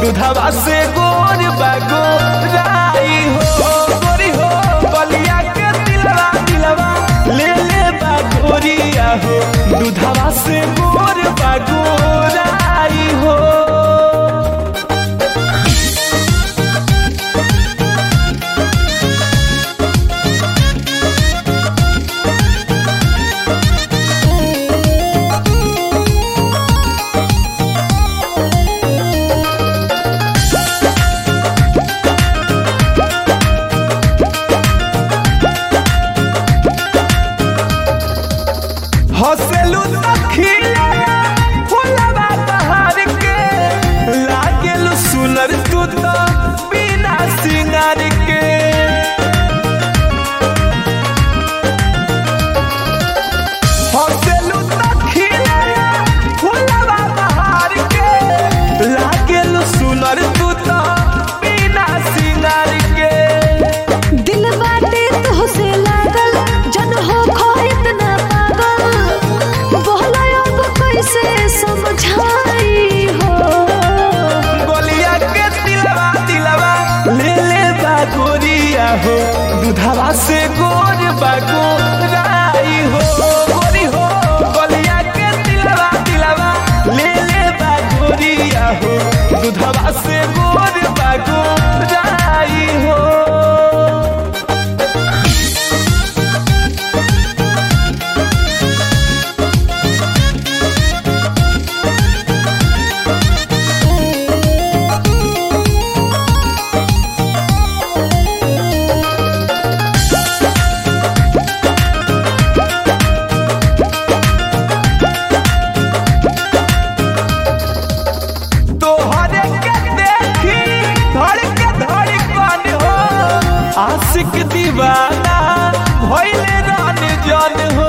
दूधवा से गोर बागो राई हो गोरी हो बलिया के दिलवा दिलवा ले ले बागोरिया हो दूधवा से गोर बागो राई हो हसेलू तखिया फुलवा बहार के लागेलू सुनर तू तो बिना सिंगार के हसेलू तखिया फुलवा बहार के लागेलू सुनर तू तो बिना सिंगार के दिल बाटे तोहसे लागल जन हो खो इतना पागल बोला अब कैसे समझाई हो गोलिया के दिलवा दिलवा ले ले बागोरिया हो दूधवा से गोर बागो राई हो गोरी हो गोलिया के दिलवा दिलवा ले ले बागोरिया हो दूधवा से गोर बागो राई हो तोहरे के देखी धड़ के धड़ कन हो आशिक दीवाना भइले रान जन हो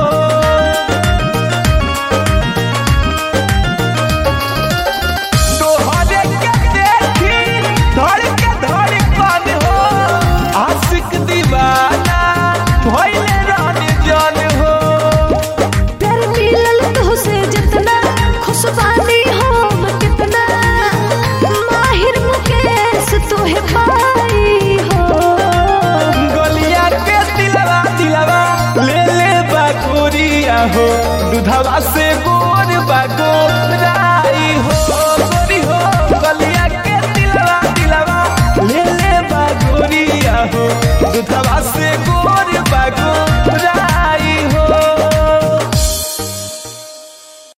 तोहरे के देखी धड़ के धड़ कन हो आशिक दीवाना भइले रान जन हो प्यार मिलल तोहसे जितना खुश बानी हम कितना माहिर मुकेश तोहे पाई हो गलिया के दिलवा दिलवा ले ले बागोरिया हो दूधवा से गोर बागो राई हो गोरी हो गलिया के दिलवा दिलवा ले ले बागोरिया हो दूधवा से गोर बागो